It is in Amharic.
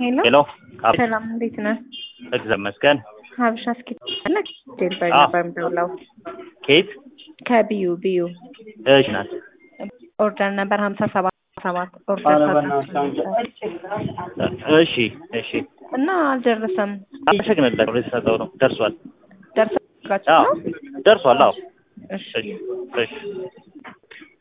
ሄሎ ሄሎ አብ- ሰላም፣ እንዴት ነህ? እግዚአብሔር ይመስገን። ሀበሻ እስኪ ነህ? ዴልበር አዎ። ነበር የምደውለው ኬት ከቢዩ ቢዩ እሺ ናት። ኦርደር ነበር ሀምሳ ሰባት ሰባት ኦርደር ታዛችሁ እሺ እሺ እና አልደረሰም። አመሰግናለሁ። የተሰጠው ነው ደርሷል። ደርሳችሁ አዎ ነው? ደርሷል። አዎ እሺ እሺ እሺ